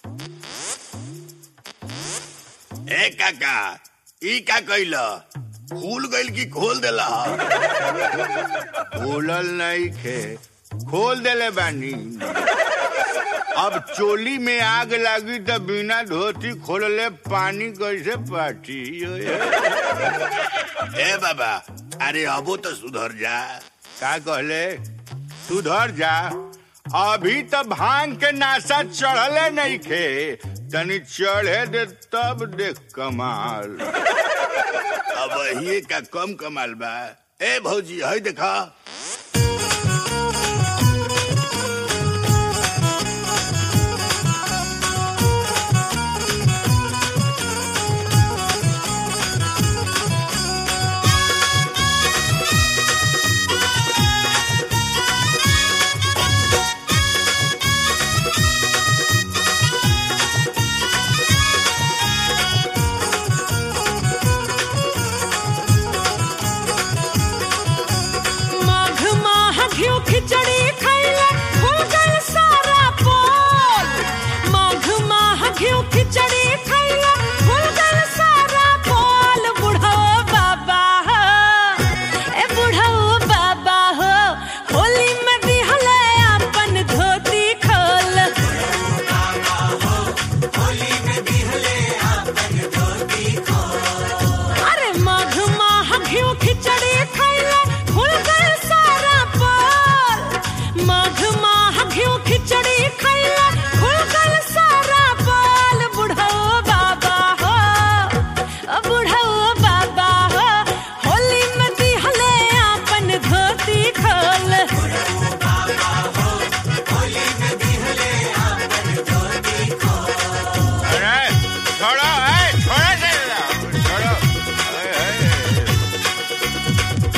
ए काका ई का कइल खुल गइल की खोल देला खोलल नहीं खे खोल देले बानी अब चोली में आग लगी तो बिना धोती खोलले पानी कैसे पाटी ए बाबा अरे अबो तो सुधर जा का कहले सुधर जा अभी तो भांग के नाशा चढ़ले नहीं खे तनी चढ़े दे तब देख कमाल अब ये का कम कमाल बा ए भौजी हई देखा माघ माह घिउ खिचड़ी खैला फूल गल सारा पोल माघ माह घिउ खिचड़ी खैला फूल गल सारा पोल बुढ़ो बाबा हो ए बुढ़ो बाबा हो होली में दिहले अपन धोती खोल अरे माघ माह घिउ खिचड़ी खैला फूल गल सारा पोल माघ माह घिउ खिचड़ी खैला फूल गल सारा पोल बुढ़ो बाबा हो ओ बुढ़ो बाबा हो होली में दिहले अपन धोती खोल अरे छोड़ो ए छोड़ो से छोड़ो ए, ए, ए।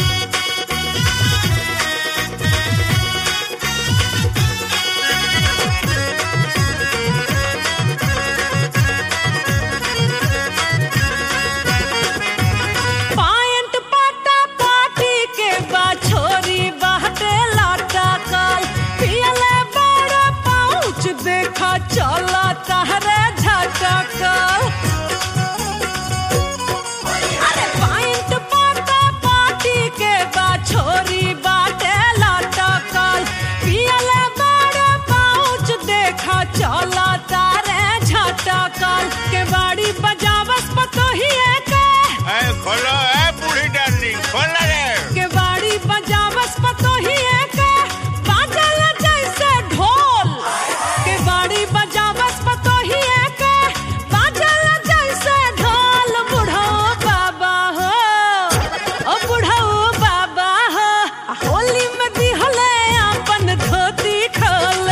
पायंट पाटा पाटी के बा छोरी बहटे लाटा काल पियले बड़ा पाउच देखा चला तहरे झटकल अरे पायंट पाटा पाटी के बा छोरी बाटे लाटा काल पियले बड़ा पाउच देखा चला तारे झटकल के बाड़ी बजावस पतोहिए के ए, खोलो ए बूढ़ी डार्लिंग खोलो रे के बाड़ी बजावस पतोहिए के बाजल जैसे ढोल के बाड़ी बजावस पतोहिए के बाजल जैसे ढोल बुढ़ो बाबा हो ओ बुढ़ो बाबा हो होली में दिहले अपन धोती खोल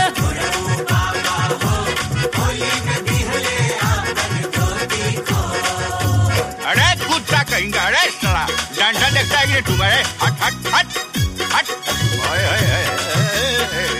अरे कुत्ता कहेंगे अरे साला डंडा देखता है कि तुम अरे हट हट हट हट ओए, ओए, ओए, ओए, ओए।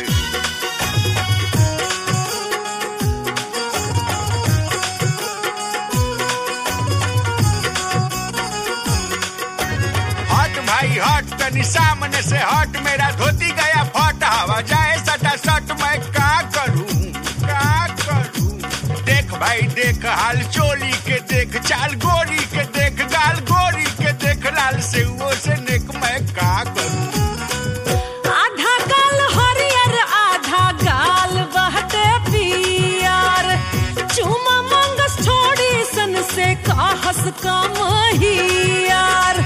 हट भाई हट तनी सामने से हट मेरा धोती गया फट हवा जाए सटा सट मैं का करूं का करूं देख भाई देख हाल चोली के देख चाल गोरी के देख गाल गोरी के देख लाल से वो से नेक मैं का करूं आधा गाल हरियर आधा गाल बहते पियर चुमा मंगस छोड़ी सन से कहस कम हियर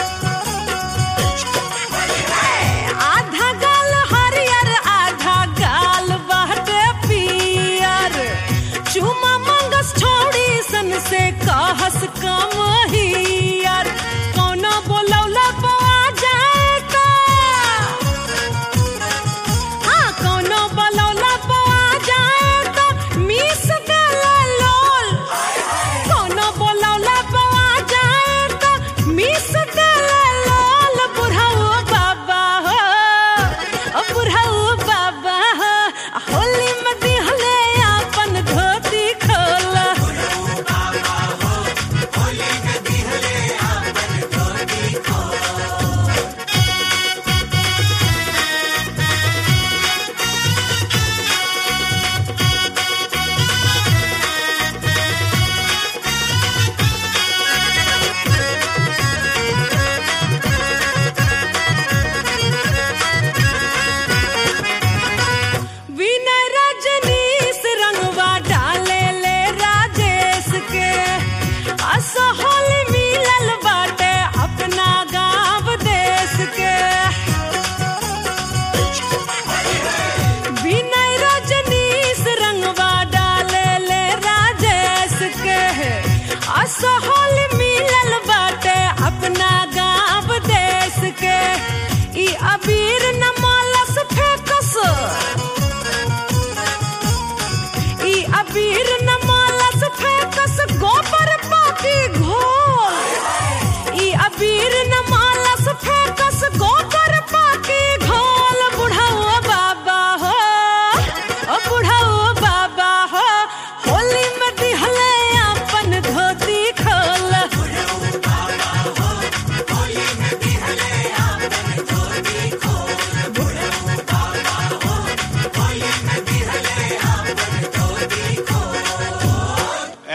आधा गाल हरियर आधा गाल बहते पियर चुमा मंगस छोड़ी सन से कहस कम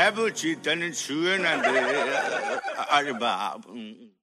है बुची तन छुए न दे अरे बाप